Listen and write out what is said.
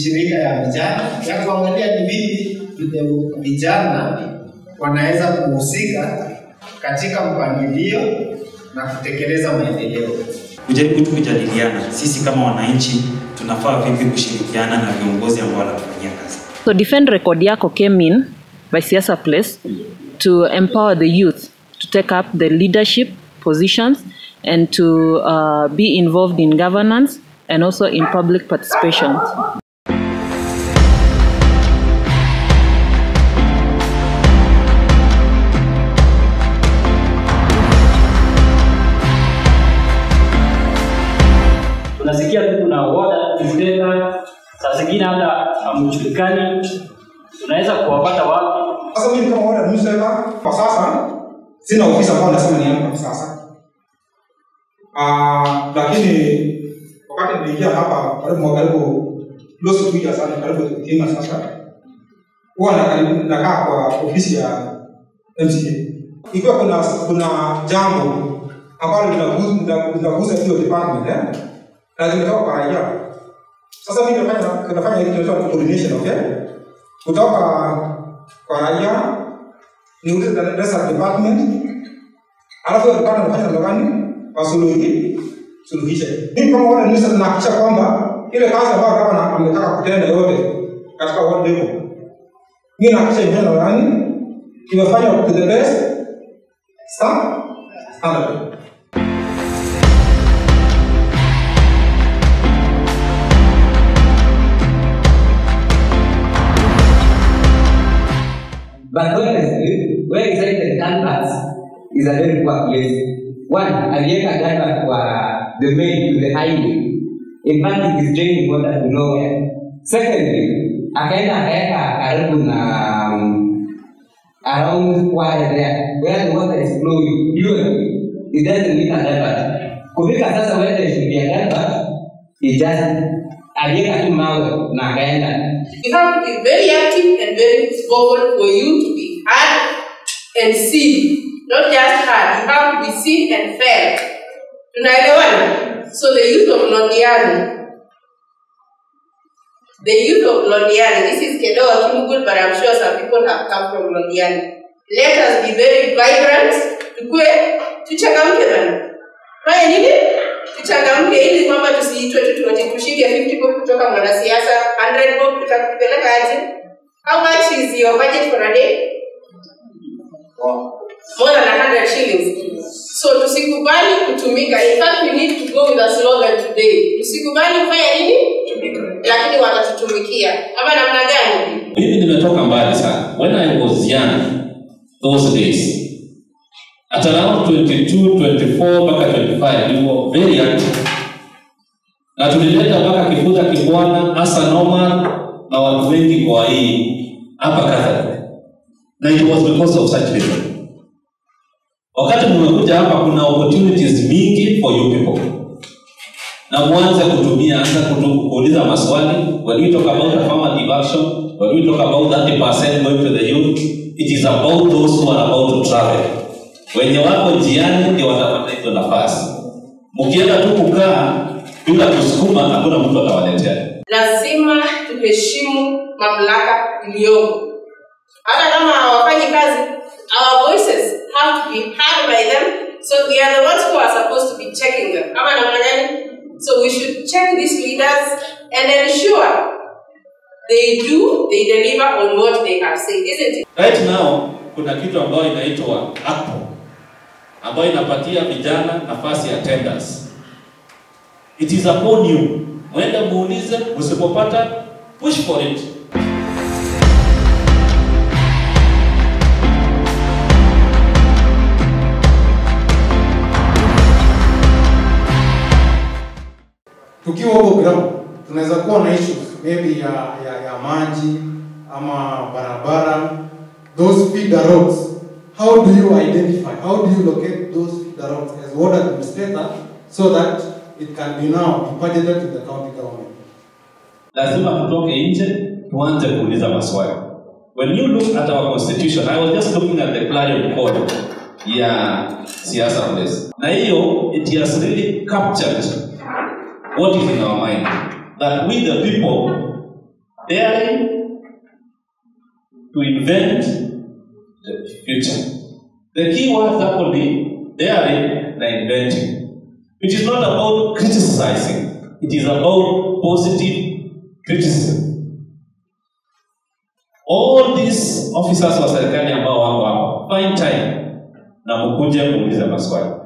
shirika ya vijana ya kuangalia ni vipi vile vijana wanaweza kuhusika katika mpangilio na kutekeleza maendeleo. kujaribu tu kujadiliana sisi kama wananchi tunafaa vipi kushirikiana na viongozi ambao wanatufanyia kazi. So Defend Record Yako came in by Siasa Place to empower the youth to take up the leadership positions and to uh, be involved in governance and also in public participation. tunasikia tu kuna water distributor, saa zingine hata hamjulikani, tunaweza kuwapata wapi? Sasa mimi kama ward administrator kwa sasa sina ofisi ambayo nasema ni yangu kwa sasa. Ah, lakini wakati niliingia hapa karibu mwaka karibu close to two years sana karibu tukiingia sasa. Huwa na karibu nakaa kwa ofisi ya MCA. Ikiwa kuna kuna jambo ambalo linagusa linagusa hiyo department eh, na zimetoka kwa raia. Sasa mimi nafanya nafanya hili tunaitwa coordination okay? Kutoka kwa raia niulize the rest department alafu hiyo department nafanya namna gani wasuluhi suluhishe. Mimi kama wale nisa nahakikisha kwamba ile kazi ambayo kama ametaka kutenda yote katika ward level, mimi nahakikisha imefanya namna gani imefanywa to the best sta- standard. But honestly, where exactly canvas is a very poor place. One, aliweka canvas kwa the main to the highway. In fact, it is draining water to nowhere. Secondly, akaenda akaweka karibu na um, around wire there where the water is flowing usually it doesn't need a canvas. Kufika sasa where there should be a canvas, it just aliweka tu mawe na akaenda You have to be very active and very vocal for you to be heard and seen. Not just heard, you have to be seen and felt. Tunaelewana? So the youth of Londiani, the youth of Londiani, this is Kedoa Kimugul, but I'm sure some people have come from Londiani. Let us be very vibrant. Tukue, tuchangamke bana. Fanya nini? Tuchangamke ili kwamba tusiitwe tu tuati tushike 50 bob kutoka mwanasiasa, 100 bob tutakupeleka aje? How much is your budget for a day? More than 100 shillings. So tusikubali kutumika. In fact, we need to go with a slogan today. Tusikubali kufanya nini? Lakini watatutumikia. Ama namna gani? mimi nimetoka mbali sana when i was young those days at around 22 24 mpaka 25 we were very active na tulileta mpaka kifuta kibwana hasa normal na watu wengi kwa hii hapa Catholic na it was because of such reason wakati mmekuja hapa kuna opportunities mingi for you people na mwanze kutumia anza kutu- kuuliza maswali when we talk about affirmative action when we talk about 30% going to the youth it is about those who are about to travel wenye wako njiani ndio watapata hizo nafasi mkienda tu kukaa bila kusukuma hakuna mtu atawaletea lazima tuheshimu mamlaka iliyoko hata kama hawafanyi kazi our voices have to be heard by them so we are the ones who are supposed to be checking them ama namna gani so we should check these leaders and ensure they do they deliver on what they have said isn't it right now kuna kitu ambayo inaitwa apo ambayo inapatia vijana nafasi ya tenders it is upon you mwende muulize usipopata push for it tukiwa huko ground tunaweza kuwa na issues maybe ya, ya, ya maji ama barabara those feeder roads how do you identify how do you locate those feeder roads as ward administrator so that it can be now be budgeted to the county government lazima tutoke nje tuanze kuuliza maswali when you look at our constitution i was just looking at the clarion code ya siasa place na hiyo it has really captured what is in our mind that we the people daring to invent the future. The key words hapo ni daring na inventing. It is not about criticizing, it is about positive criticism. All these officers wa serikali ambao wako hapa, find time na mkuje kuuliza maswali.